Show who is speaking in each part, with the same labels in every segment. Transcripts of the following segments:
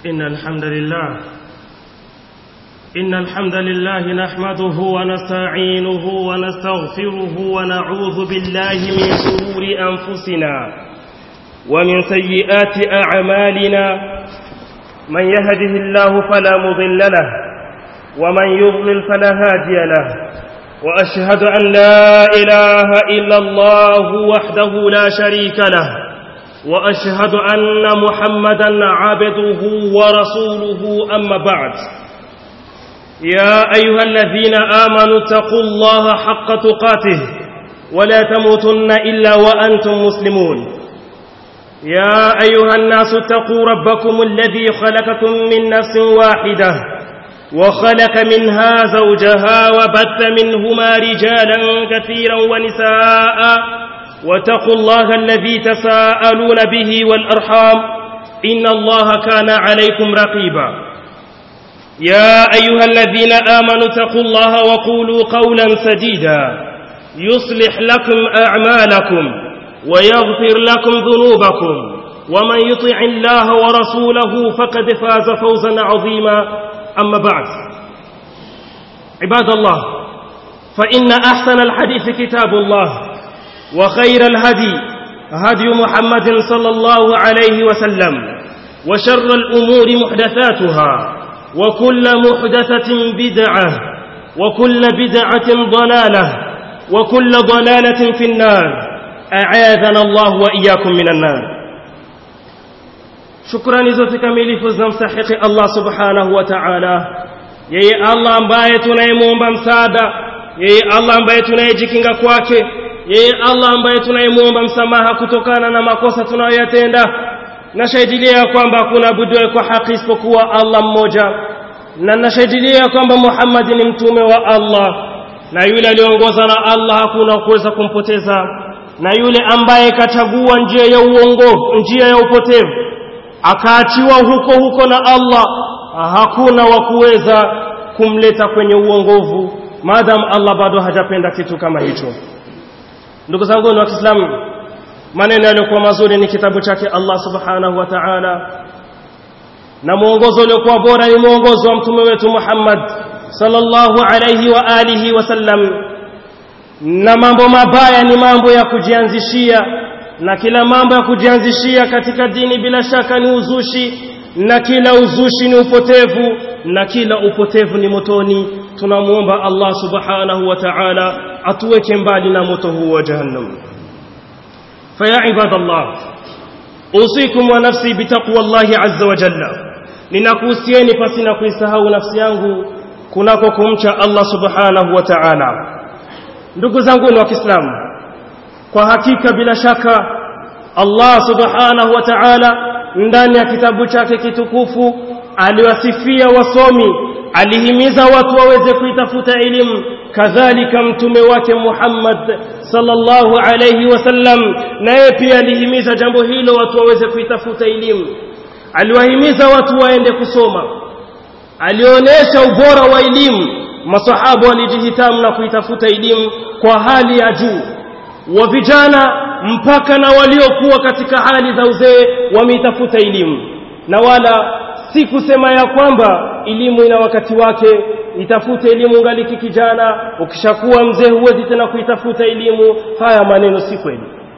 Speaker 1: إن الحمد لله إن الحمد لله نحمده ونستعينه ونستغفره ونعوذ بالله من شرور أنفسنا ومن سيئات أعمالنا من يهده الله فلا مضل له ومن يضلل فلا هادي له وأشهد أن لا إله إلا الله وحده لا شريك له وأشهد أن محمدا عبده ورسوله أما بعد يا أيها الذين آمنوا اتقوا الله حق تقاته ولا تموتن إلا وأنتم مسلمون يا أيها الناس اتقوا ربكم الذي خلقكم من نفس واحدة وخلق منها زوجها وبث منهما رجالا كثيرا ونساء واتقوا الله الذي تساءلون به والأرحام إن الله كان عليكم رقيبا يا أيها الذين آمنوا اتقوا الله وقولوا قولا سديدا يصلح لكم أعمالكم ويغفر لكم ذنوبكم ومن يطع الله ورسوله فقد فاز فوزا عظيما أما بعد عباد الله فإن أحسن الحديث كتاب الله وخير الهدي هدي محمد صلى الله عليه وسلم وشر الأمور محدثاتها وكل محدثة بدعة وكل بدعة ضلالة وكل ضلالة في النار أعاذنا الله وإياكم من النار shukrani zote kamilifu zinamstahiki Allah subhanahu wa ta'ala yeye Allah ambaye tunayemwomba msaada yeye Allah ambaye tunayejikinga kwake yeye Allah ambaye tunayemwomba msamaha kutokana na makosa tunayoyatenda nashahidilia kwamba hakuna abudiwe kwa haki isipokuwa Allah mmoja na nashahidilia kwamba Muhammad ni mtume wa Allah na yule aliongoza na Allah hakuna kuweza kumpoteza na yule ambaye kachagua njia ya uongo njia ya upotevu akaachiwa huko huko na Allah hakuna wa kuweza kumleta kwenye uongovu maadamu Allah bado hajapenda kitu kama hicho ndugu zangu wa Kiislamu maneno yaliyokuwa mazuri ni kitabu chake Allah subhanahu wa ta'ala na mwongozo uliokuwa bora ni mwongozo wa mtume wetu Muhammad sallallahu alayhi wa alihi wasallam na mambo mabaya ni mambo ya kujianzishia na kila mambo ya kujianzishia katika dini bila shaka ni uzushi na kila uzushi ni upotevu na kila upotevu ni motoni tunamuomba Allah subhanahu wa ta'ala atuweke mbali na moto huu wa jahannam faya ibadallah usikum wa nafsi bitaqwa Allah azza wa jalla ninakuhusieni pasi na kuisahau nafsi yangu kunako kumcha Allah subhanahu wa ta'ala ndugu zangu wa Kiislamu kwa hakika bila shaka Allah subhanahu wa ta'ala ndani ya kitabu chake kitukufu aliwasifia wasomi alihimiza watu waweze kuitafuta elimu kadhalika mtume wake Muhammad sallallahu alayhi wasallam naye pia alihimiza jambo hilo watu waweze kuitafuta elimu aliwahimiza watu waende kusoma alionyesha ubora wa elimu masahaba walijihitamu na kuitafuta elimu kwa hali ya juu wa vijana mpaka na waliokuwa katika hali za uzee wameitafuta elimu na wala si kusema ya kwamba elimu ina wakati wake itafute elimu ngaliki kijana ukishakuwa mzee huwezi tena kuitafuta elimu haya maneno si kweli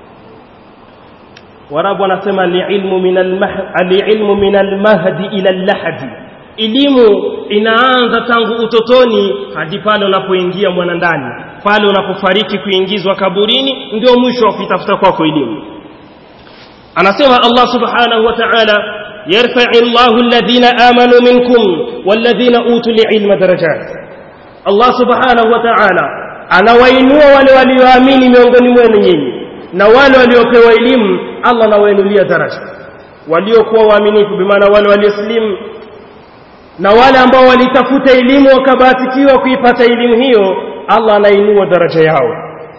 Speaker 1: warabu wanasema alilmu min alilmu min almahdi ila allahdi elimu inaanza tangu utotoni hadi pale unapoingia mwana ndani pale unapofariki kuingizwa kaburini ndio mwisho wa kuitafuta kwako elimu anasema Allah subhanahu wa ta'ala yarfa'u Allahu alladhina amanu minkum walladhina utul ilma darajat Allah subhanahu wa ta'ala anawainua wale walioamini miongoni mwenu nyinyi na wale waliopewa elimu Allah anawainulia daraja waliokuwa waaminifu bimaana wale walioslimu na wale ambao walitafuta elimu wakabahatikiwa kuipata elimu hiyo Allah anainua daraja yao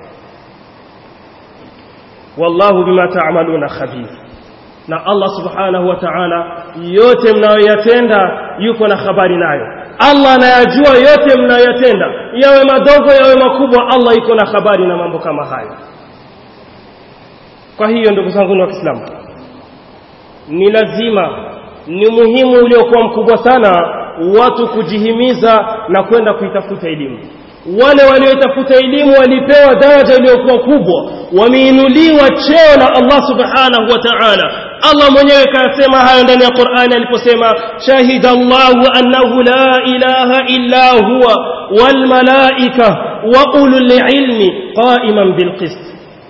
Speaker 1: wallahu bima ta'maluna khabir na Allah subhanahu wa ta'ala yote mnayoyatenda yuko na habari nayo Allah anayajua yote mnayoyatenda yawe madogo yawe makubwa Allah yuko na habari na mambo kama hayo kwa hiyo ndugu zangu wa Kiislamu ni lazima ni muhimu uliokuwa mkubwa sana watu kujihimiza na kwenda kuitafuta elimu wale walioitafuta elimu walipewa daraja iliyokuwa kubwa wameinuliwa cheo na Allah subhanahu wa ta'ala Allah mwenyewe kasema hayo ndani ya Qur'ani aliposema shahida Allahu annahu la ilaha illa huwa wal malaika wa ulul ilmi qa'iman bil qist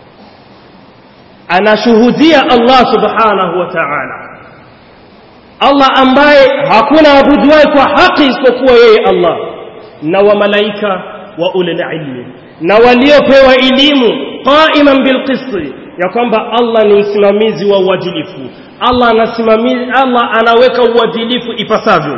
Speaker 1: anashuhudia Allah subhanahu wa ta'ala Allah ambaye hakuna abuduwaye kwa haki isipokuwa yeye Allah na wa malaika wa ulul ilmi na waliopewa elimu qaiman bilqisti ya kwamba Allah ni msimamizi wa uadilifu Allah anasimamizi Allah anaweka uadilifu ipasavyo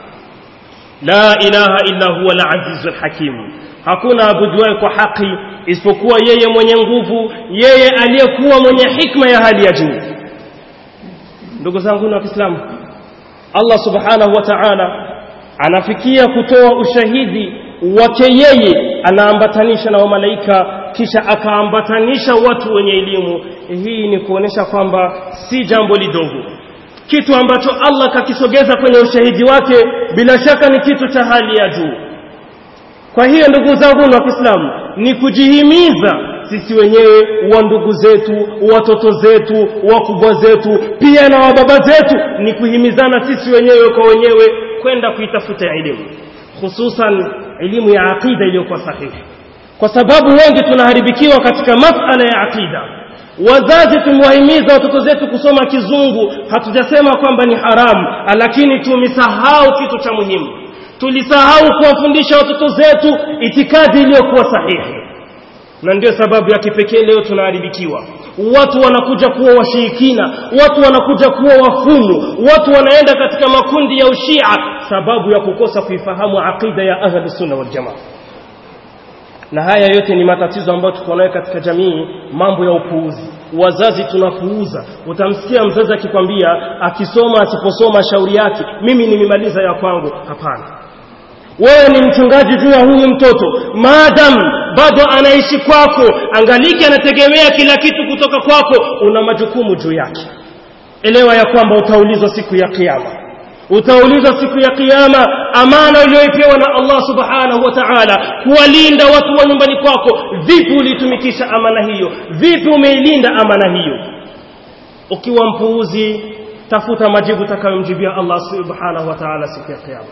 Speaker 1: la ilaha illa huwa al-azizul hakim hakuna abuduwaye kwa haki isipokuwa yeye mwenye nguvu yeye aliyekuwa mwenye hikma ya hali ya juu ndugu zangu wa Kiislamu Allah subhanahu wa ta'ala anafikia kutoa ushahidi wake yeye anaambatanisha na wamalaika kisha akaambatanisha watu wenye elimu hii ni kuonesha kwamba si jambo lidogo kitu ambacho Allah kakisogeza kwenye ushahidi wake bila shaka ni kitu cha hali ya juu kwa hiyo ndugu zangu wa Kiislamu ni kujihimiza sisi wenyewe wa ndugu zetu watoto zetu wakubwa zetu pia na wababa zetu ni kuhimizana sisi wenyewe kwa wenyewe kwenda kuitafuta elimu hususan elimu ya aqida iliyokuwa sahihi kwa sababu wengi tunaharibikiwa katika masala ya aqida wazazi tumewahimiza watoto zetu kusoma kizungu hatujasema kwamba ni haramu lakini tumesahau kitu cha muhimu tulisahau kuwafundisha watoto zetu itikadi iliyokuwa sahihi na ndio sababu ya kipekee leo tunaharibikiwa watu wanakuja kuwa washirikina watu wanakuja kuwa wafumu watu wanaenda katika makundi ya ushia sababu ya kukosa kuifahamu aqida ya ahli sunna wal jamaa na haya yote ni matatizo ambayo tuko nayo katika jamii mambo ya upuuzi wazazi tunapuuza utamsikia mzazi akikwambia akisoma asiposoma shauri yake mimi nimemaliza ya kwangu hapana wewe ni mchungaji juu ya huyu mtoto maadam bado anaishi kwako angaliki anategemea kila kitu kutoka kwako una majukumu juu yake elewa ya kwamba utaulizwa siku ya kiyama utaulizwa siku ya kiyama amana uliyoipewa na Allah subhanahu wa ta'ala kuwalinda watu wa nyumbani kwako vipi ulitumikisha amana hiyo vipi umeilinda amana hiyo ukiwa mpuuzi tafuta majibu utakayomjibia Allah subhanahu wa ta'ala siku ya kiyama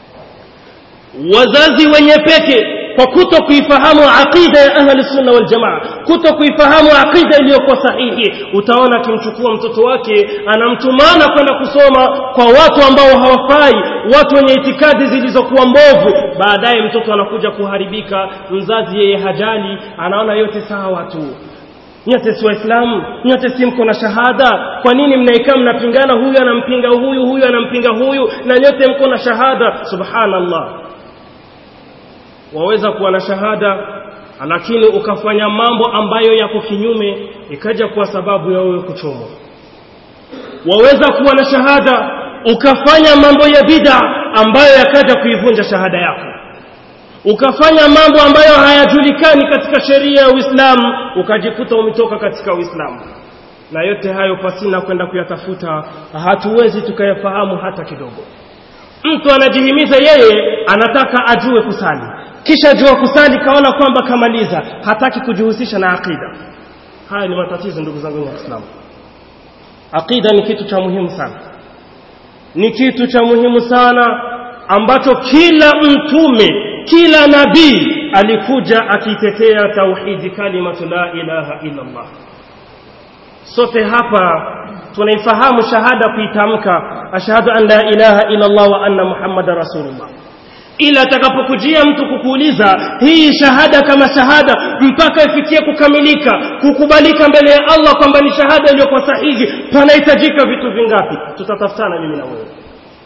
Speaker 1: wazazi wenye peke kwa kuto kuifahamu aqida ya ahli sunna wal jamaa kuto kuifahamu aqida iliyokuwa sahihi utaona akimchukua mtoto wake anamtumana kwenda kusoma kwa watu ambao hawafai watu wenye itikadi zilizokuwa mbovu baadaye mtoto anakuja kuharibika mzazi yeye hajali anaona yote sawa tu nyote si waislamu nyote si mko na shahada kwa nini mnaikaa mnapingana huyu anampinga huyu huyu anampinga huyu na nyote mko na shahada subhanallah waweza kuwa na shahada lakini ukafanya mambo ambayo yako kinyume ikaja kuwa sababu ya wewe kuchomwa waweza kuwa na shahada ukafanya mambo ya bid'a ambayo yakaja kuivunja shahada yako ukafanya mambo ambayo hayajulikani katika sheria ya Uislamu ukajikuta umetoka katika Uislamu na yote hayo pasina kwenda kuyatafuta hatuwezi tukayafahamu hata kidogo mtu anajihimiza yeye anataka ajue kusali kisha jua kusali kaona kwamba kamaliza hataki kujihusisha na aqida haya ni matatizo ndugu zangu waislamu aqida ni kitu cha muhimu sana ni kitu cha muhimu sana ambacho kila mtume kila nabii alikuja akitetea tauhidi kalimatu la ilaha illa Allah sote hapa tunaifahamu shahada kuitamka ashhadu an la ilaha illa Allah wa anna muhammadar rasulullah ila atakapokujia mtu kukuuliza hii shahada kama shahada mpaka ifikie kukamilika kukubalika mbele ya Allah kwamba ni shahada iliyokuwa sahihi panahitajika vitu vingapi tutatafutana mimi na wewe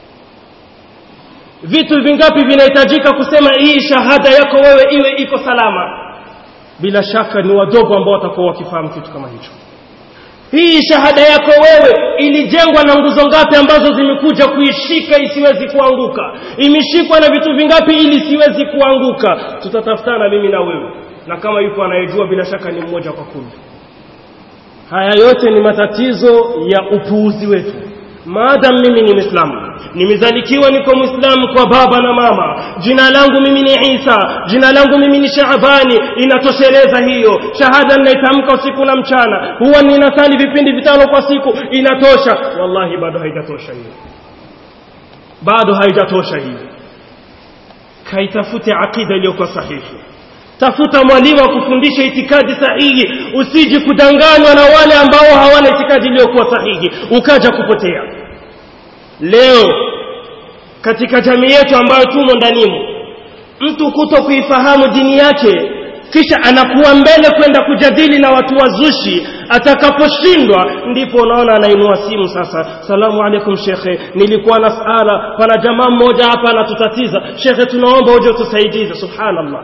Speaker 1: vitu vingapi vinahitajika kusema hii shahada yako wewe iwe iko salama bila shaka ni wadogo ambao watakuwa wakifahamu kitu kama hicho hii shahada yako wewe ilijengwa na nguzo ngapi ambazo zimekuja kuishika isiwezi kuanguka imeshikwa na vitu vingapi ili siwezi kuanguka tutatafutana mimi na wewe na kama yupo anayejua bila shaka ni mmoja kwa kundi haya yote ni matatizo ya upuuzi wetu maadam mimi ni mwislamu nimezalikiwa niko mwislamu kwa baba na mama jina langu mimi ni isa jina langu mimi ni shaabani inatosheleza hiyo shahada ninaitamka usiku na mchana huwa ninasali vipindi vitano kwa siku inatosha wallahi bado haijatosha hiyo bado haijatosha hiyo kaitafute aqida iliyokuwa sahihi tafuta mwalimu wa kufundisha itikadi sahihi usiji kudanganywa na wale ambao hawana itikadi iliyokuwa sahihi ukaja kupotea leo katika jamii yetu ambayo tumo ndanimo mtu kuto kuifahamu dini yake kisha anakuwa mbele kwenda kujadili na watu wazushi atakaposhindwa ndipo unaona anainua simu sasa salamu alaikum shekhe nilikuwa na sala pana jamaa mmoja hapa anatutatiza shekhe tunaomba uje utusaidize subhanallah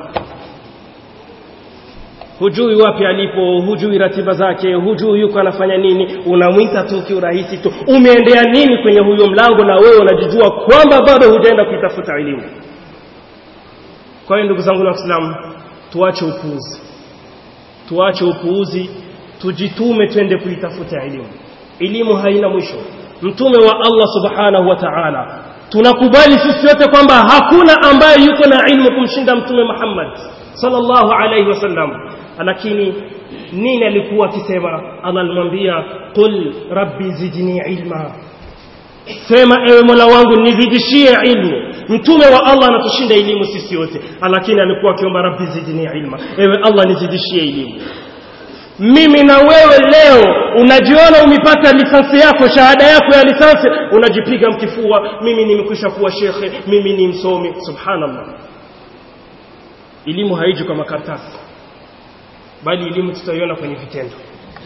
Speaker 1: hujui wapi alipo hujui ratiba zake hujui yuko anafanya nini unamwita tu kiurahisi tu umeendea nini kwenye huyo mlango na wewe unajijua kwamba bado hujaenda kuitafuta elimu kwa hiyo ndugu zangu na waislamu tuache upuuzi tuache upuuzi tujitume twende kuitafuta elimu elimu haina mwisho mtume wa Allah subhanahu wa ta'ala tunakubali sisi wote kwamba hakuna ambaye yuko na ilmu kumshinda mtume Muhammad sallallahu alayhi wasallam lakini nini alikuwa akisema Allah alimwambia qul rabbi zidni ilma sema ewe mola wangu nizidishie ilmu mtume wa Allah anatushinda elimu sisi wote lakini alikuwa akiomba rabbi zidni ilma ewe Allah nizidishie elimu mimi na wewe leo unajiona umepata lisansi yako shahada yako ya lisansi unajipiga mkifua mimi nimekwisha kuwa shekhe mimi ni msomi subhanallah elimu haiji kwa makaratasi bali elimu tutaiona kwenye vitendo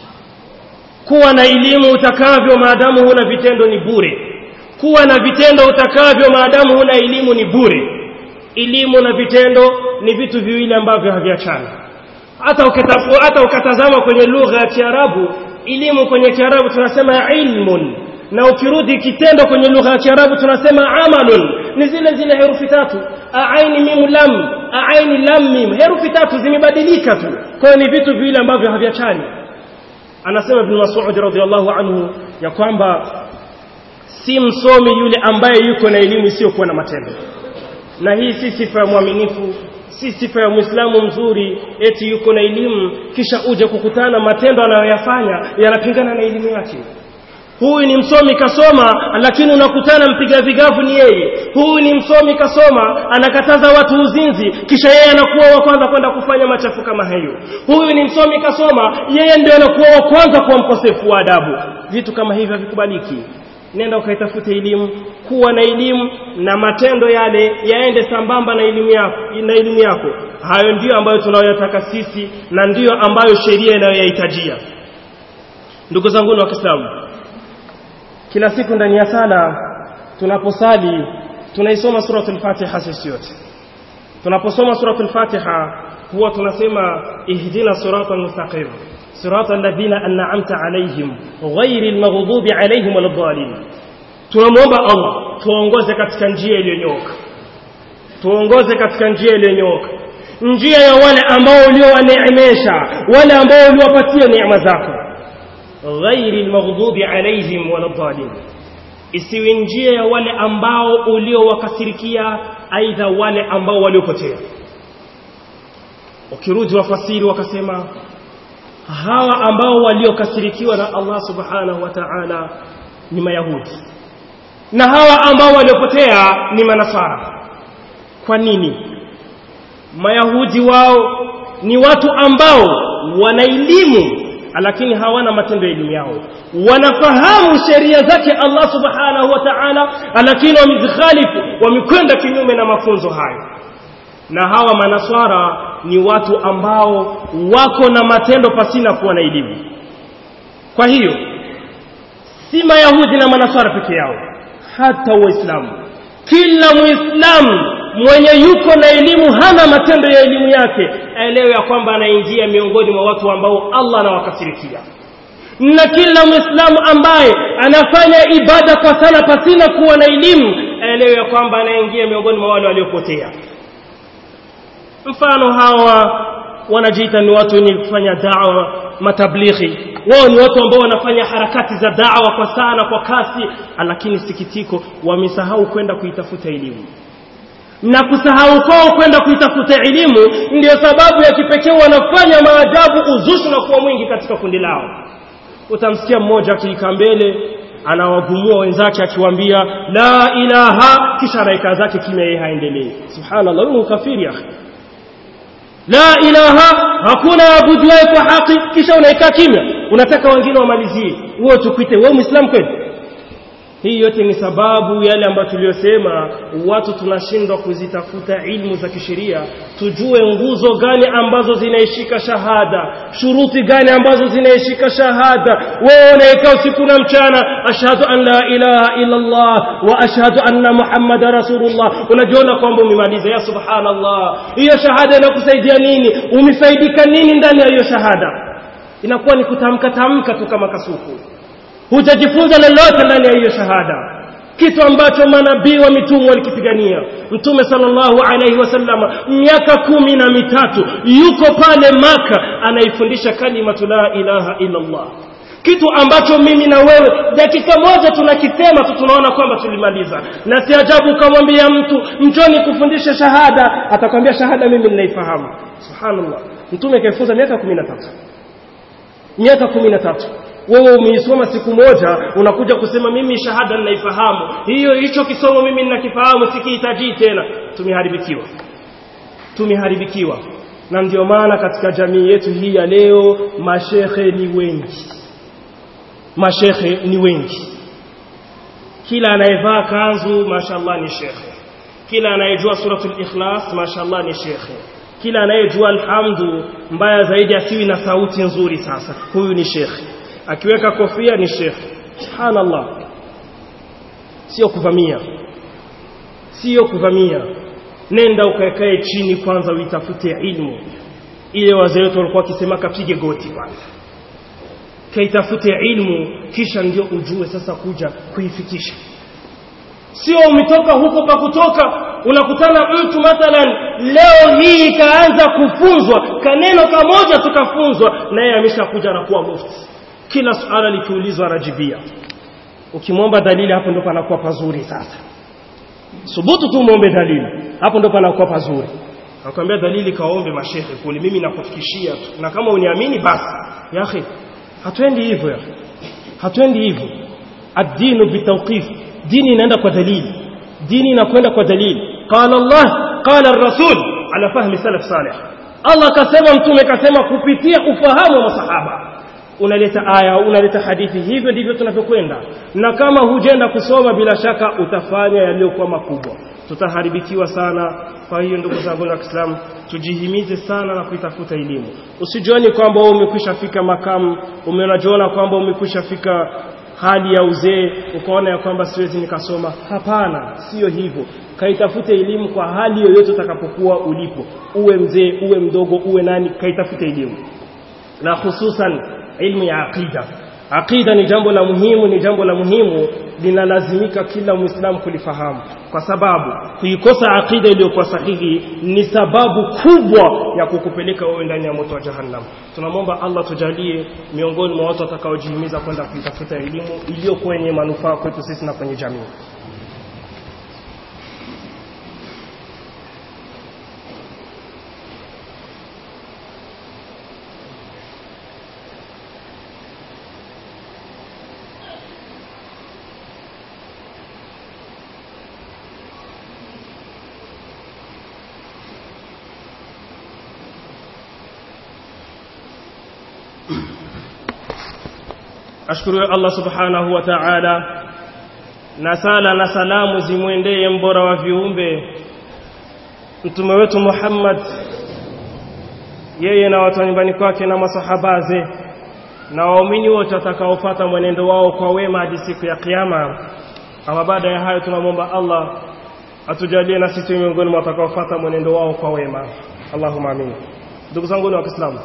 Speaker 1: kuwa na elimu utakavyo maadamu huna vitendo ni bure kuwa na vitendo utakavyo maadamu huna elimu ni bure elimu na vitendo ni vitu viwili ambavyo haviachani hata ukatafu, hata ukatazama kwenye lugha ya Kiarabu elimu kwenye Kiarabu tunasema ilmun na ukirudi kitendo kwenye lugha ya Kiarabu tunasema amalun ni zile zile herufi tatu aaini mim lam aaini lam mim herufi tatu zimebadilika tu kwa ni vitu viwili ambavyo haviachani anasema ibn Mas'ud radhiyallahu anhu ya kwamba si msomi yule ambaye yuko na elimu isiyokuwa na matendo na hii si sifa ya mwaminifu si sifa ya muislamu mzuri eti yuko na elimu kisha uje kukutana matendo anayoyafanya yanapingana na elimu yake huyu ni msomi kasoma lakini unakutana mpiga vigavu ni yeye huyu ni msomi kasoma anakataza watu uzinzi kisha yeye anakuwa wa kwanza kwenda kufanya machafu kama hayo huyu ni msomi kasoma yeye ndio anakuwa wa kwanza kuwa mkosefu wa adabu vitu kama hivyo havikubaliki nenda ukaitafute elimu kuwa na elimu na matendo yale yaende sambamba na elimu yako na elimu yako hayo ndiyo ambayo tunayoyataka sisi na ndiyo ambayo sheria inayoyahitajia ndugu zangu wa Kiislamu kila siku ndani ya sala tunaposali tunaisoma suratul Fatiha sisi yote tunaposoma suratul Fatiha huwa tunasema ihdina siratal mustaqim صراط الذين أنعمت عليهم غير المغضوب عليهم ولا الضالين tunamwomba Allah tuongoze katika njia iliyonyooka tuongoze katika njia iliyonyooka njia ya wale ambao uliowaneemesha wale ambao uliwapatia neema zako ghairi almaghdubi alaihim wala dhalin isiwi njia ya wale ambao uliowakasirikia aidha wale ambao waliopotea ukirudi wafasiri wakasema hawa ambao waliokasirikiwa na Allah subhanahu wa ta'ala ni mayahudi na hawa ambao waliopotea ni manasara kwa nini mayahudi wao ni watu ambao wana elimu lakini hawana matendo ya elimu yao wanafahamu sheria zake Allah subhanahu wa ta'ala lakini wamezikhalifu wamekwenda kinyume na mafunzo hayo na hawa manaswara ni watu ambao wako na matendo pasina kuwa na elimu kwa hiyo si mayahudi na manaswara peke yao hata waislamu kila muislamu mwenye yuko na elimu hana matendo ya elimu yake aelewe ya kwamba anaingia miongoni mwa watu ambao Allah anawakasirikia na kila muislamu ambaye anafanya ibada kwa sana pasina kuwa na elimu aelewe ya kwamba anaingia miongoni mwa wale waliopotea mfano hawa wanajiita ni watu wenye kufanya dawa matablighi wao ni watu ambao wanafanya harakati za da'wa kwa sana kwa kasi lakini sikitiko wamesahau kwenda kuitafuta elimu na kusahau kwao kwenda kuitafuta elimu ndiyo sababu ya kipekee wanafanya maajabu uzushi na kuwa mwingi katika kundi lao utamsikia mmoja akiika mbele anawagumua wenzake akiwaambia la ilaha kisha anaika zake kimya yeye haendelee subhanallah huyu kafiri ya la ilaha hakuna abuduaye kwa haki kisha unaikaa kimya unataka wengine wamalizie wewe tukuite wewe muislamu kweli hii yote ni sababu yale ambayo tuliyosema watu tunashindwa kuzitafuta ilmu za kisheria tujue nguzo gani ambazo zinaishika shahada shuruti gani ambazo zinaishika shahada wewe unaikaa usiku na mchana ashhadu an la ilaha illa Allah wa ashhadu anna muhammada rasulullah unajiona kwamba umemaliza ya subhanallah hiyo shahada inakusaidia nini umefaidika nini ndani ya hiyo shahada inakuwa ni kutamka tamka tu kama kasuku hujajifunza lolote ndani ya hiyo shahada kitu ambacho manabii wa mitume walikipigania mtume sallallahu alaihi wasallama miaka kumi na mitatu yuko pale maka anaifundisha kalimatu la ilaha illa Allah kitu ambacho mimi na wewe dakika moja tunakisema tu tunaona kwamba tulimaliza na si ajabu ukamwambia mtu njoni kufundisha shahada atakwambia shahada mimi ninaifahamu subhanallah mtume kaifunza miaka 13 miaka 13 wewe umeisoma siku moja unakuja kusema mimi shahada ninaifahamu hiyo hicho kisomo mimi ninakifahamu sikihitaji tena tumeharibikiwa tumeharibikiwa na ndio maana katika jamii yetu hii ya leo mashekhe ni wengi mashekhe ni wengi kila anayevaa kanzu mashallah ni shekhe kila anayejua suratul ikhlas mashallah ni shekhe kila anayejua alhamdu mbaya zaidi asiwi na sauti nzuri sasa huyu ni shekhe akiweka kofia ni shekhe subhanallah sio kuvamia sio kuvamia nenda ukaekae chini kwanza uitafute ilmu ile wazee wetu walikuwa wakisema kapige goti kwanza kaitafute ilmu kisha ndio ujue sasa kuja kuifikisha sio umetoka huko pa kutoka unakutana mtu mathalan leo hii ikaanza kufunzwa kaneno kamoja tukafunzwa naye ameshakuja na kuwa mufti kila suala likiulizwa anajibia ukimwomba dalili hapo ndo panakuwa pazuri sasa subutu tu muombe dalili hapo ndo panakuwa pazuri akwambia dalili kaombe mashehe kule mimi nakufikishia tu na kama uniamini basi ya akhi hatuendi hivyo ya hatuendi hivyo ad-dinu bitawqif dini inaenda kwa dalili dini inakwenda kwa dalili qala Allah qala ar-rasul ala fahmi salaf salih Allah kasema mtume kasema kupitia ufahamu wa masahaba unaleta aya unaleta hadithi hivyo ndivyo tunavyokwenda na kama hujenda kusoma bila shaka utafanya yaliyokuwa makubwa tutaharibikiwa sana kwa hiyo ndugu zangu wa Kiislamu tujihimize sana na kuitafuta elimu usijioni kwamba wewe umekwisha fika makamu umeonajiona kwamba umekwisha fika hali ya uzee ukaona ya kwamba siwezi nikasoma hapana sio hivyo kaitafute elimu kwa hali yoyote utakapokuwa ulipo uwe mzee uwe mdogo uwe nani kaitafute elimu na hususan ilmu ya aqida aqida ni jambo la muhimu ni jambo la muhimu linalazimika kila muislamu kulifahamu kwa sababu kuikosa aqida iliyokuwa sahihi ni sababu kubwa ya kukupeleka wewe ndani ya moto wa jahannam tunamwomba Allah tujalie miongoni mwa watu watakaojihimiza kwenda kuitafuta elimu iliyokuwa yenye manufaa kwetu sisi na kwenye jamii ashukuru Allah subhanahu wa ta'ala na sala na salamu zimwendee mbora wa viumbe mtume wetu Muhammad yeye na watu nyumbani kwake na masahabaze na waumini wote watakaofuata mwenendo wao kwa wema hadi siku ya kiyama ama baada ya hayo tunamwomba Allah atujalie na sisi miongoni mwa watakaofuata mwenendo wao kwa wema Allahumma amin ndugu zangu wa Kiislamu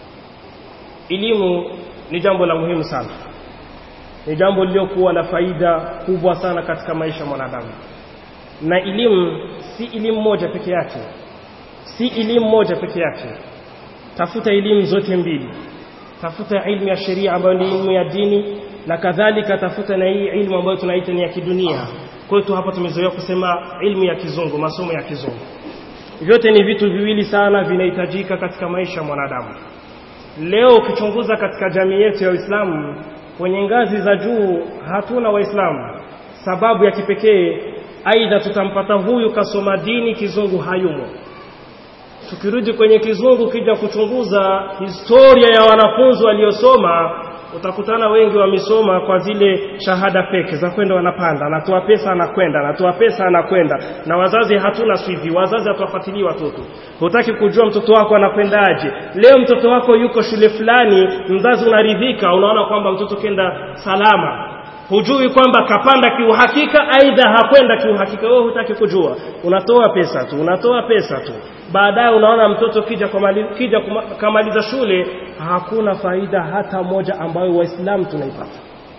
Speaker 1: elimu ni jambo la muhimu sana ni jambo lililokuwa na faida kubwa sana katika maisha ya mwanadamu na elimu si elimu moja peke yake si elimu moja peke yake tafuta elimu zote mbili tafuta ilmu ya sheria ambayo ni ilmu ya dini na kadhalika tafuta na hii ilmu ambayo tunaita ni ya kidunia kwetu hapa tumezoea kusema ilmu ya kizungu masomo ya kizungu vyote ni vitu viwili sana vinahitajika katika maisha ya mwanadamu leo ukichunguza katika jamii yetu ya Uislamu kwenye ngazi za juu hatuna waislamu sababu ya kipekee aidha tutampata huyu kasoma dini kizungu hayumo tukirudi kwenye kizungu kija kuchunguza historia ya wanafunzi waliosoma utakutana wengi wamesoma kwa zile shahada feki za kwenda wanapanda anatoa pesa anakwenda anatoa pesa anakwenda na wazazi hatuna swivi wazazi hatuwafuatilii watoto hutaki kujua mtoto wako anakwendaje leo mtoto wako yuko shule fulani mzazi unaridhika unaona kwamba mtoto kenda salama hujui kwamba kapanda kiuhakika aidha hakwenda kiuhakika wewe hutaki kujua unatoa pesa tu unatoa pesa tu baadaye unaona mtoto kija kumali, kija kuma, kamaliza shule hakuna faida hata moja ambayo waislamu tunaipata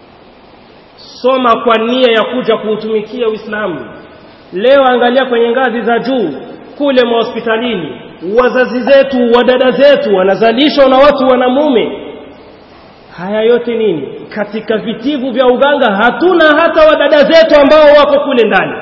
Speaker 1: soma kwa nia ya kuja kuutumikia uislamu leo angalia kwenye ngazi za juu kule mahospitalini wazazi zetu wadada zetu wanazalishwa na watu wanamume haya yote nini katika vitivu vya uganga hatuna hata wadada zetu ambao wako kule ndani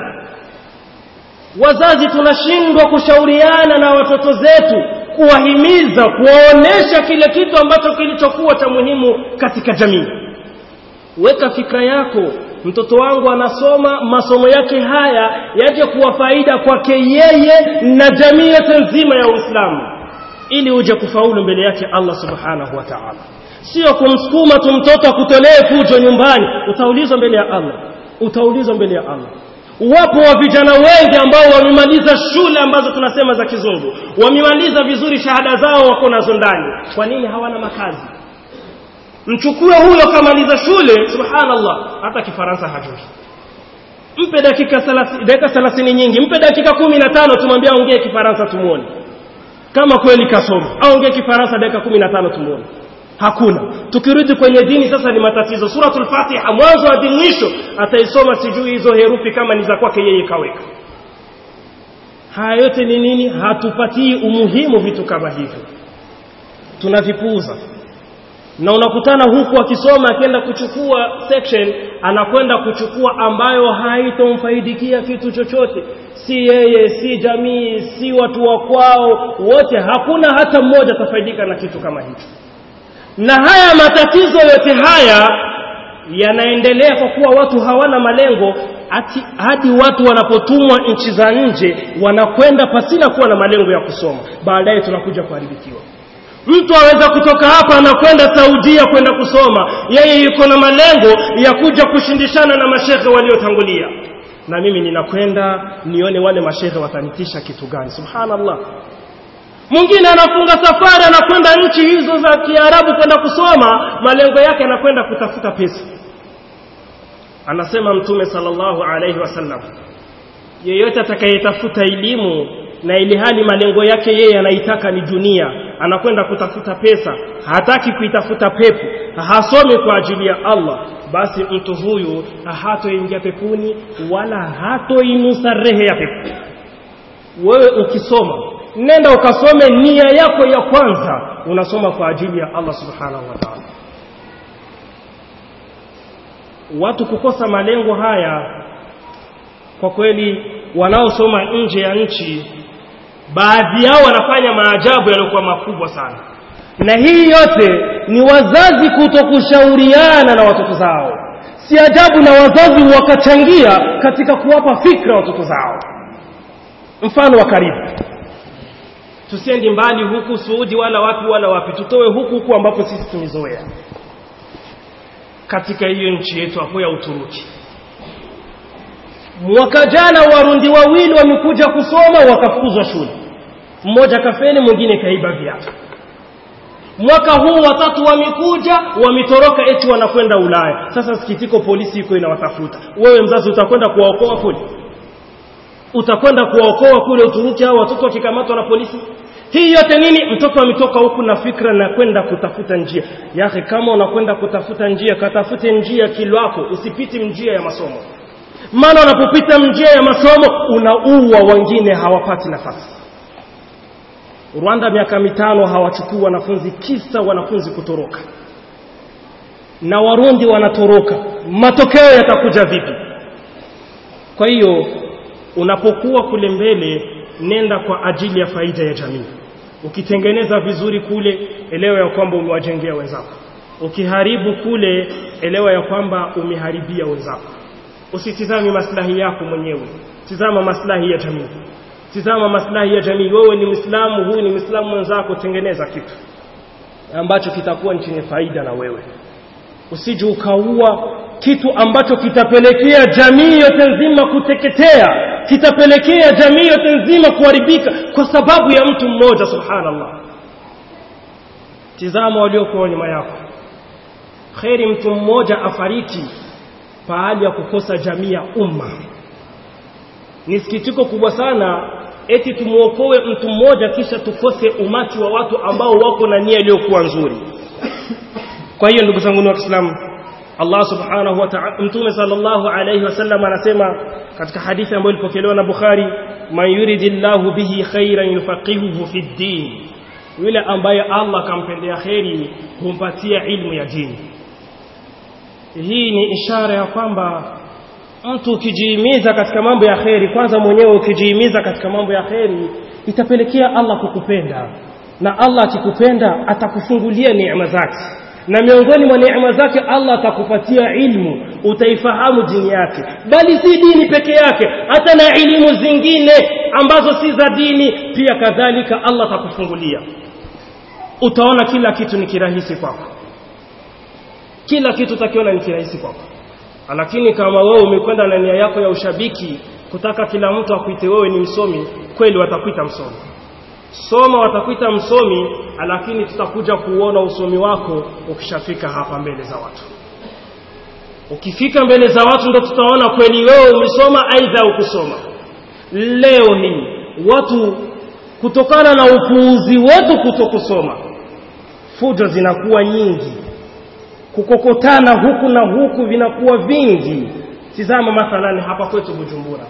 Speaker 1: wazazi tunashindwa kushauriana na watoto zetu kuwahimiza kuwaonesha kile kitu ambacho kilichokuwa cha muhimu katika jamii weka fikra yako mtoto wangu anasoma masomo yake haya yaje kuwa faida kwake yeye na jamii yote nzima ya Uislamu ili uje kufaulu mbele yake Allah subhanahu wa ta'ala sio kumsukuma tu mtoto akutolee fujo nyumbani utaulizwa mbele ya Allah utaulizwa mbele ya Allah wapo wa vijana wengi ambao wamemaliza shule ambazo tunasema za kizungu wamemaliza vizuri shahada zao wako nazo ndani kwa nini hawana makazi mchukue huyo kamaliza shule subhanallah hata kifaransa hajui mpe dakika dakika 30 nyingi mpe dakika 15 tumwambie aongee kifaransa tumuone kama kweli kasoma aongee kifaransa dakika 15 tumuone hakuna tukirudi kwenye dini sasa ni matatizo suratul fatiha mwanzo hadi mwisho ataisoma sijui hizo herufi kama ni za kwake yeye kaweka haya yote ni nini hatupatii umuhimu vitu kama hivyo tunavipuuza na unakutana huku akisoma akienda kuchukua section anakwenda kuchukua ambayo haitomfaidikia kitu chochote si yeye si jamii si watu wa kwao wote hakuna hata mmoja atafaidika na kitu kama hicho na haya matatizo yote haya yanaendelea kwa kuwa watu hawana malengo ati, hadi watu wanapotumwa nchi za nje wanakwenda pasina kuwa na malengo ya kusoma baadaye tunakuja kuharibikiwa mtu aweza kutoka hapa anakwenda saudia kwenda kusoma yeye yuko na malengo ya kuja kushindishana na mashehe waliotangulia na mimi ninakwenda nione wale mashehe watanitisha kitu gani subhanallah mwingine anafunga safari anakwenda nchi hizo za kiarabu kwenda kusoma malengo yake anakwenda kutafuta pesa anasema mtume sallallahu alaihi wasallam yeyote atakayetafuta elimu na ili hali malengo yake yeye anaitaka ni dunia anakwenda kutafuta pesa hataki kuitafuta pepo hasomi kwa ajili ya Allah basi mtu huyu hatoingia pepuni wala hatoinusa rehe ya pepo wewe ukisoma nenda ukasome nia yako ya kwanza unasoma kwa ajili ya Allah subhanahu wa ta'ala watu kukosa malengo haya kwa kweli wanaosoma nje ya nchi baadhi yao wanafanya maajabu yaliyokuwa makubwa sana na hii yote ni wazazi kutokushauriana na watoto zao si ajabu na wazazi wakachangia katika kuwapa fikra watoto zao mfano wa karibu tusiendi mbali huku Suudi wala wapi wala wapi tutoe huku huku ambapo sisi tumezoea katika hiyo nchi yetu hapo ya Uturuki mwaka jana warundi wawili wamekuja kusoma wakafukuzwa shule mmoja kafeli mwingine kaiba viatu mwaka huu watatu wamekuja wametoroka eti wanakwenda Ulaya sasa sikitiko polisi iko inawatafuta wewe mzazi utakwenda kuwaokoa kule utakwenda kuwaokoa kule Uturuki hao watoto wakikamatwa na polisi hii yote nini mtoto ametoka huku na fikra na kwenda kutafuta njia yake kama unakwenda kutafuta njia katafute njia kilwako usipiti njia ya masomo maana unapopita njia ya masomo unaua wengine hawapati nafasi Rwanda miaka mitano hawachukui wanafunzi kisa wanafunzi kutoroka na Warundi wanatoroka matokeo yatakuja vipi kwa hiyo unapokuwa kule mbele nenda kwa ajili ya faida ya jamii ukitengeneza vizuri kule elewa ya kwamba umewajengea wenzako ukiharibu kule elewa ya kwamba umeharibia wenzako usitizami maslahi yako mwenyewe tizama maslahi ya jamii tizama maslahi ya jamii wewe ni Muislamu huyu ni Muislamu mwenzako tengeneza kitu ambacho kitakuwa ni chenye faida na wewe usije ukaua kitu ambacho kitapelekea jamii yote nzima kuteketea kitapelekea jamii yote nzima kuharibika kwa sababu ya mtu mmoja subhanallah tizama waliokuwa nyuma yako kheri mtu mmoja afariki pahali ya kukosa jamii ya umma ni sikitiko kubwa sana eti tumuokoe mtu mmoja kisha tukose umati wa watu ambao wako na nia iliyokuwa nzuri kwa hiyo ndugu zangu wa Kiislamu Allah subhanahu wa ta'ala mtume sallallahu alayhi wasallam anasema katika hadithi ambayo ilipokelewa na Bukhari man yuridillahu bihi khairan yufaqihuhu fi din yule ambaye Allah kampendea kheri humpatia ilmu ya dini hii ni ishara ya kwamba mtu ukijihimiza katika mambo ya kheri kwanza mwenyewe ukijihimiza katika mambo ya kheri itapelekea Allah kukupenda na Allah akikupenda atakufungulia neema zake na miongoni mwa neema zake Allah atakupatia ilmu utaifahamu dini yake bali si dini peke yake hata na elimu zingine ambazo si za dini pia kadhalika Allah atakufungulia utaona kila kitu ni kirahisi kwako kila kitu utakiona ni kirahisi kwako lakini kama wewe umekwenda na nia yako ya ushabiki kutaka kila mtu akuite wewe ni msomi kweli watakuita msomi soma watakuita msomi lakini tutakuja kuona usomi wako ukishafika hapa mbele za watu ukifika mbele za watu ndo tutaona kweli wewe umesoma aidha ukusoma leo hii watu kutokana na upuuzi wetu kutokusoma fujo zinakuwa nyingi kukokotana huku na huku vinakuwa vingi tizama mathalani hapa kwetu Bujumbura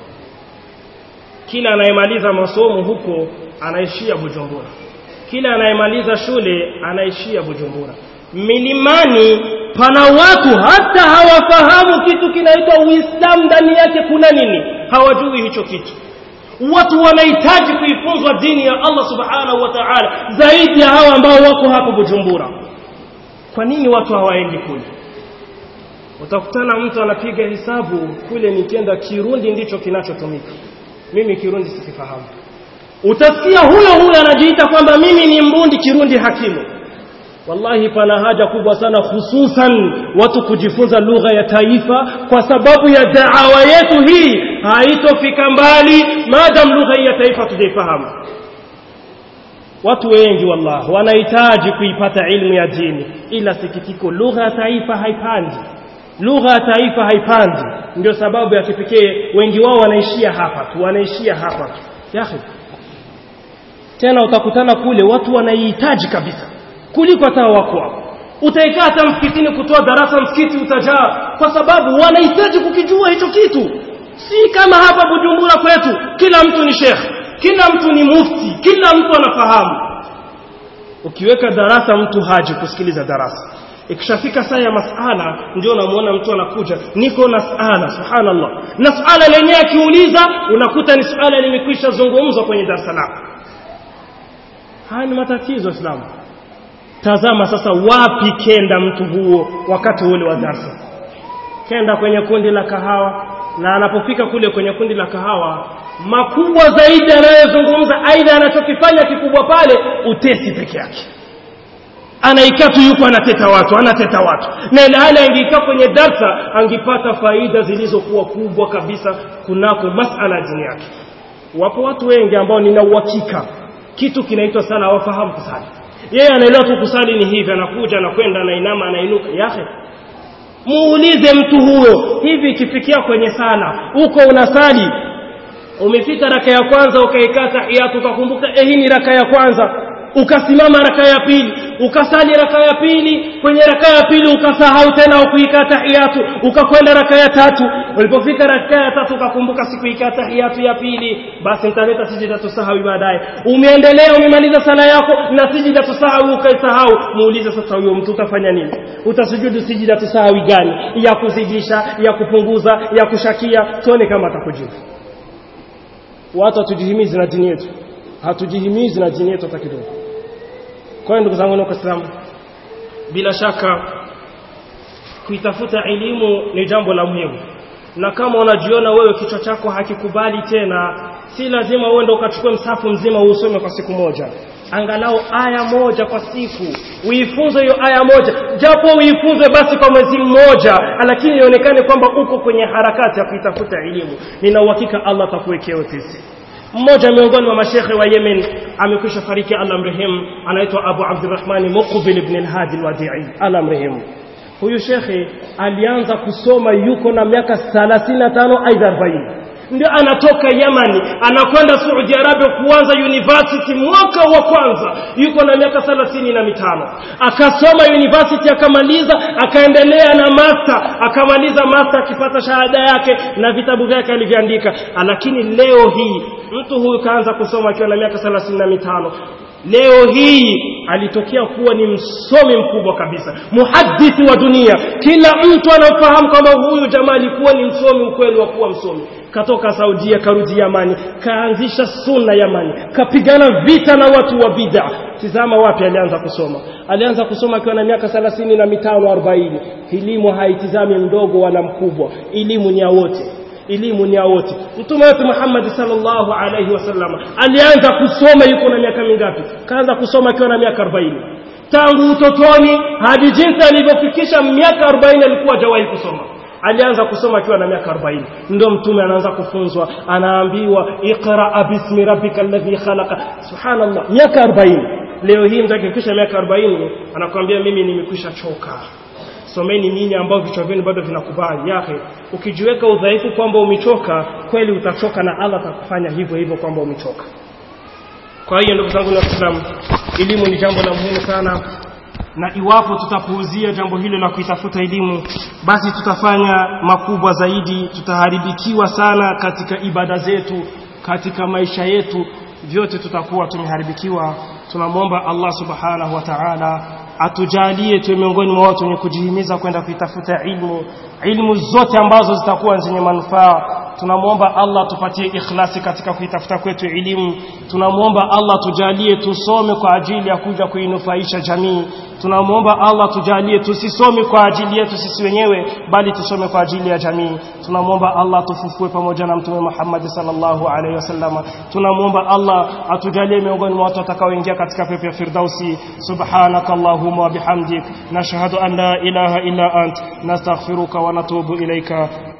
Speaker 1: kila anayemaliza masomo huko anaishia Bujumbura kila anayemaliza shule anaishia Bujumbura milimani pana watu hata hawafahamu kitu kinaitwa Uislamu ndani yake kuna nini hawajui hicho kitu watu wanahitaji kuifunzwa dini ya Allah subhanahu wa ta'ala zaidi ya hawa ambao wako hapo Bujumbura kwa nini watu hawaendi kule utakutana mtu anapiga hesabu kule nikienda Kirundi ndicho kinachotumika mimi Kirundi sikifahamu utasikia huyo huyo anajiita kwamba mimi ni mbundi Kirundi hakimu wallahi pana haja kubwa sana hususan watu kujifunza lugha ya taifa kwa sababu ya daawa yetu hii haitofika mbali maadam lugha hii ya taifa tujaifahamu watu wengi wallahi wanahitaji kuipata ilmu ya dini ila sikitiko lugha ya taifa haipandi lugha ya taifa haipandi ndio sababu ya kipekee wengi wao wanaishia hapa tu wanaishia hapa tu yahi tena utakutana kule watu wanaihitaji kabisa kuliko hata wako hapo utaikaa hata msikitini kutoa darasa msikiti utajaa kwa sababu wanahitaji kukijua hicho kitu si kama hapa Bujumbura kwetu kila mtu ni shekhe kila mtu ni mufti kila mtu anafahamu ukiweka darasa mtu haji kusikiliza darasa ikishafika saa ya masala ndio unamuona mtu anakuja niko na sala subhanallah na suala lenyewe akiuliza unakuta ni suala limekwisha zungumzwa kwenye darasa lako haya ni matatizo islamu tazama sasa wapi kenda mtu huo wakati ule wa darasa kenda kwenye kundi la kahawa na anapofika kule kwenye kundi la kahawa makubwa zaidi anayozungumza aidha anachokifanya kikubwa pale utesi peke yake anaikaa tu yuko anateta watu anateta watu na ile hali angeikaa kwenye darsa angipata faida zilizokuwa kubwa kabisa kunako masala dini yake wapo watu wengi ambao nina uhakika kitu kinaitwa sala hawafahamu kusali yeye anaelewa tu kusali ni hivi anakuja anakwenda anainama anainuka yahe muulize mtu huyo hivi ikifikia kwenye sala uko unasali umefika raka ya kwanza ukaikaa tahiyatu ukakumbuka eh hii ni raka ya kwanza ukasimama raka ya pili ukasali raka ya pili kwenye raka ya pili ukasahau tena ukuikaa tahiyatu ukakwenda raka ya tatu ulipofika raka ya tatu ukakumbuka sikuikaa tahiyatu ya pili basi nitaleta sijidatu sahawi baadaye umeendelea umemaliza sala yako na sijidatu sahawi ukaisahau muulize sasa huyo mtu utafanya nini utasujudu sijidatu sahawi gani ya kuzidisha ya kupunguza ya kushakia tuone kama atakujibu watu hatujihimizi na dini yetu hatujihimizi na dini yetu hata kidogo kwa hiyo ndugu zangu na Waislamu bila shaka kuitafuta elimu ni jambo la muhimu na kama unajiona wewe kichwa chako hakikubali tena si lazima uende ukachukue msafu mzima uusome kwa siku moja angalau aya moja kwa siku uifunze hiyo aya moja japo uifunze basi kwa mwezi mmoja lakini ionekane kwamba uko kwenye harakati ya kuitafuta elimu nina uhakika Allah atakuwekea wepesi mmoja miongoni mwa mashekhe wa Yemen amekwisha fariki Allah mrehemu anaitwa Abu Abdurrahman Muqbil ibn al-Hadi al-Wadi'i Allah mrehemu huyu shekhe alianza kusoma yuko na miaka 35 aidha 40 ndio anatoka Yamani anakwenda Saudi Arabia kuanza university mwaka wa kwanza yuko na miaka thelathini na mitano akasoma university akamaliza akaendelea na master akamaliza master akipata shahada yake na vitabu vyake alivyoandika lakini leo hii mtu huyu kaanza kusoma akiwa na miaka thelathini na mitano leo hii alitokea kuwa ni msomi mkubwa kabisa muhadithi wa dunia kila mtu anafahamu kwamba huyu jamaa alikuwa ni msomi ukweli wa kuwa msomi katoka Saudia karudi Yamani kaanzisha sunna Yamani kapigana vita na watu wa bid'a tizama wapi alianza kusoma alianza kusoma akiwa na miaka 35 na mitano 40 elimu haitizami mdogo wala mkubwa elimu ni ya wote elimu ni ya wote mtume wetu Muhammad sallallahu alaihi wasallam alianza kusoma yuko na miaka mingapi kaanza kusoma akiwa na miaka 40 tangu utotoni hadi jinsi alivyofikisha miaka 40 alikuwa hajawahi kusoma alianza kusoma akiwa na miaka 40 ndio mtume anaanza kufunzwa anaambiwa iqra bismi rabbika alladhi khalaqa subhanallah miaka 40 leo hii mtu akifikisha miaka 40 anakuambia mimi nimekwisha choka someni nyinyi ambao vichwa vyenu bado vinakubali yake ukijiweka udhaifu kwamba umechoka kweli utachoka na Allah atakufanya hivyo hivyo kwamba umechoka kwa hiyo ndugu zangu na Waislamu elimu ni jambo la muhimu sana na iwapo tutapuuzia jambo hilo la kuitafuta elimu basi tutafanya makubwa zaidi tutaharibikiwa sana katika ibada zetu katika maisha yetu vyote tutakuwa tumeharibikiwa tunamwomba Allah subhanahu wa ta'ala atujalie tuwe miongoni mwa watu wenye kujihimiza kwenda kuitafuta ilmu ilmu zote ambazo zitakuwa zenye manufaa tunamwomba Allah tupatie ikhlasi katika kuitafuta kwetu elimu tunamwomba Allah tujalie tusome kwa ajili ya kuja kuinufaisha jamii tunamwomba Allah tujalie tusisome kwa ajili yetu sisi wenyewe bali tusome kwa ajili ya jamii tunamwomba Allah tufufue pamoja na mtume Muhammad sallallahu alaihi wasallam tunamwomba Allah atujalie miongoni mwa watu watakaoingia katika pepo ya firdausi subhanakallahumma wa bihamdik nashhadu an la ilaha illa ant nastaghfiruka wa natubu ilaika